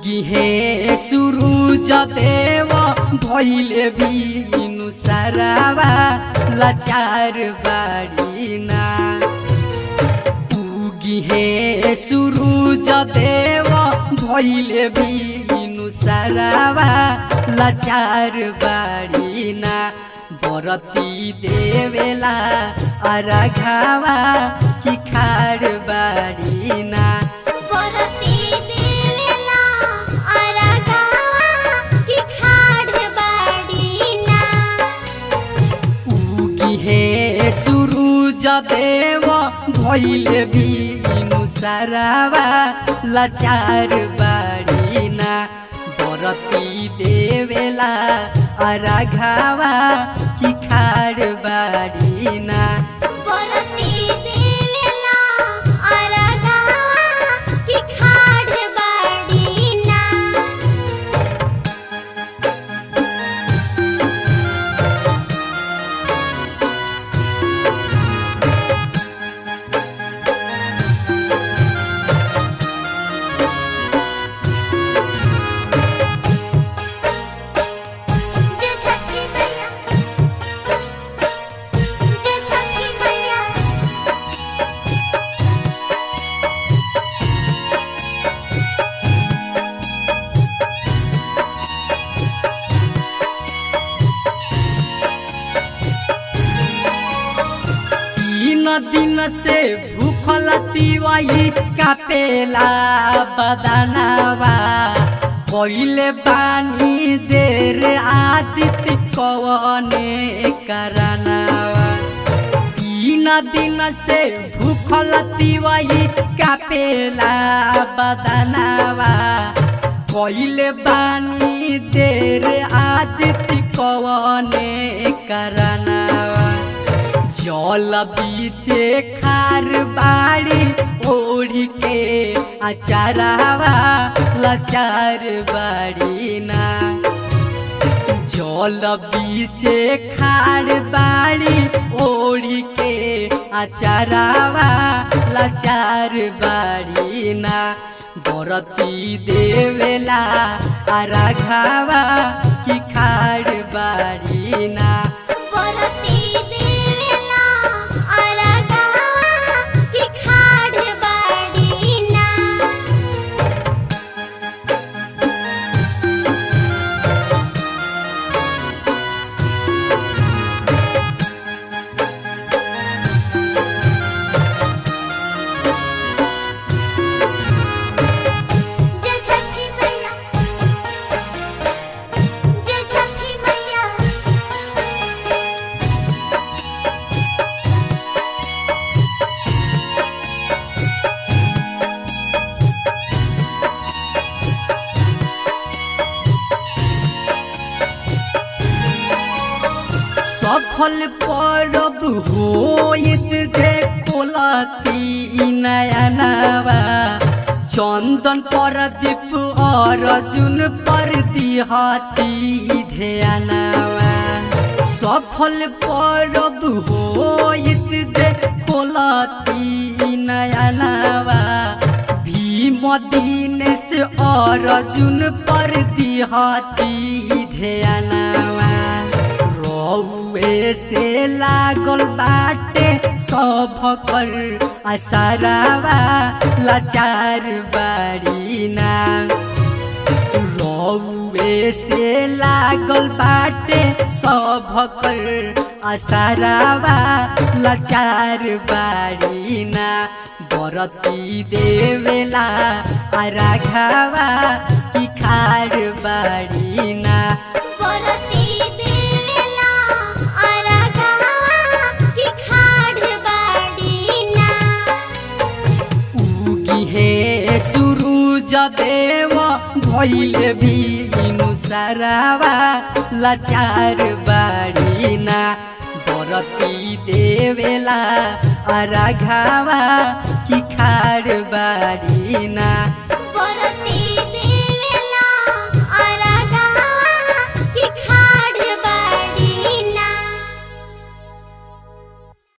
उगी हे सुरुज देव भैले बिनु सारावा लाचार बाडीना उगी हे सुरुज देव भैले बिनु सारावा लाचार बाडीना बरती देवेला अरघावा कि खाड बाडीना परती देवेला अरगावा कि खाड बाडीना उगी हे सुरुज देव भैले बिनु सारावा लाचार बाडीना बरती देवेला अरघावा कि खाड बाडीना परती देवेला अरगावा कि खाड बाडीना जय छठी मैया जय छठी मैया तीन दिन से भूखल तिवाई कापेला बदनावा पहिले पानी देर आदित्य कवने करनावा तीन दिन से भूखल तिवाई कापेला बदनावा पहिले बानी देर आदित्य कवने करनावा जल बीचे खार बाड़ी ओढ़ी के अचारावा लाचार बाड़ी ना जल बीचे खार बाड़ी ओढ़ी के अचारावा लाचार बाड़ी ना बरती देवेला अरघावा कि खार बाड़ी ना परती देवेला अरगावा कि खाड बाडीना जय छठी मैया जय छठी मैया सफल परब होइत देखो लती नयनवा चन्दन परदीप अर्जुन परदिहती ध्यानवा सफल परब होइत देखो लती नयनवा भीम दीनेश अर्जुन परदिहती ध्यानवा रौए से लागल बाटे सब कर असरावा लाचार बाड़ीना रौए से लागल बाटे सब कर असरावा लाचार बाड़ीना बरती देवेला अराघावा कि खार बाड़ीना परती देवेला अरगावा कि खाड बाडीना उगी हे सुरुज देव भैले बिनु सारावा लाचार बाडीना बरती देवेला अरघावा